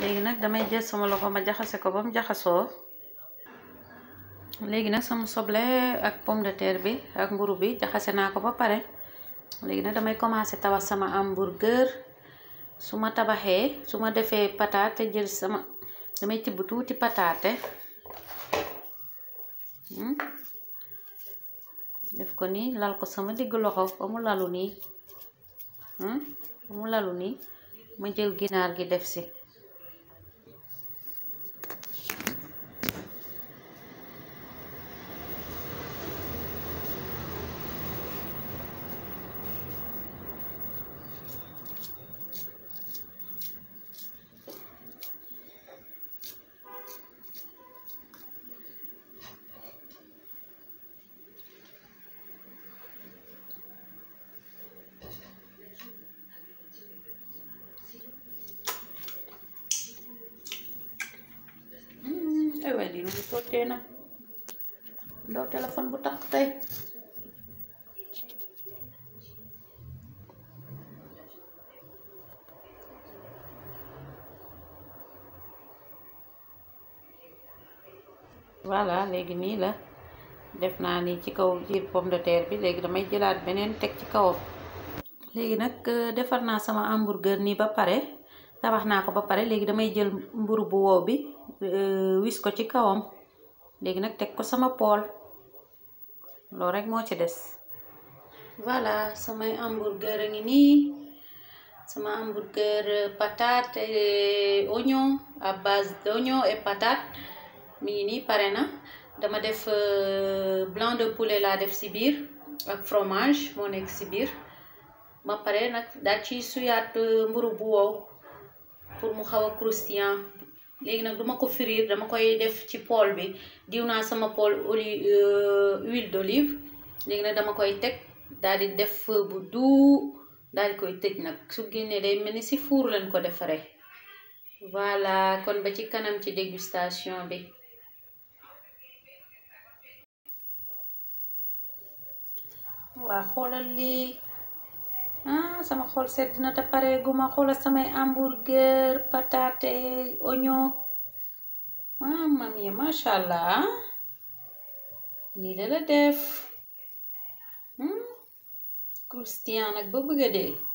léegi nag damay jël sama loxo ma jaxase ko ba mu jaxasoo léegi nag sama soble ak pomme de terre bi ak mburu bi jaxase naa ko ba pare léegi nag damay commencer tabax sama hamburger su ma tabaxee su ma defee pataate jël sama damay tibb tuuti pataate def ko nii lal ko sama digg loxo ba mu lalu nii ba mu lalu nii ma jël ginaar gi def si ay waay lii nu mu sottee nag ndaw téléphone bu takk tey voilà léegi nii la def naa ni ci kaw jiir pomme de terre bi léegi damay jëlaat beneen teg ci kawam léegi nag defar naa sama hamburger nii ba pare tabax naa ko ba pare léegi damay jël mburu bu wow bi wis ko ci kawam léegi nag teg ko sama pool loolu rek moo ci des voilà samay hamburger a ngi nii sama hamburger patate et oignon à base d'oignon et patate mi ngi nii pare na dama def blanc de poulet laa def si biir ak fromage moo nekk si biir ba pare nag daal ci suyaat mburu bu wow pour mu xaw a croustillant léegi nag duma ko frire dama koy def ci pool bi diw naa sama pool oli huile d'olive léegi nag dama koy teg daal di def feu bu doux daal di koy tëj nag su génnee day mel ni si four lañ ko defaree voilà kon ba ci kanam ci dégustation bi waa xoolal lii ah sama xol sedd na te pare guma xoolal samay hamburger patate oignon mamma mia macha allah nii la la def croustillant nag ba bëgg a dee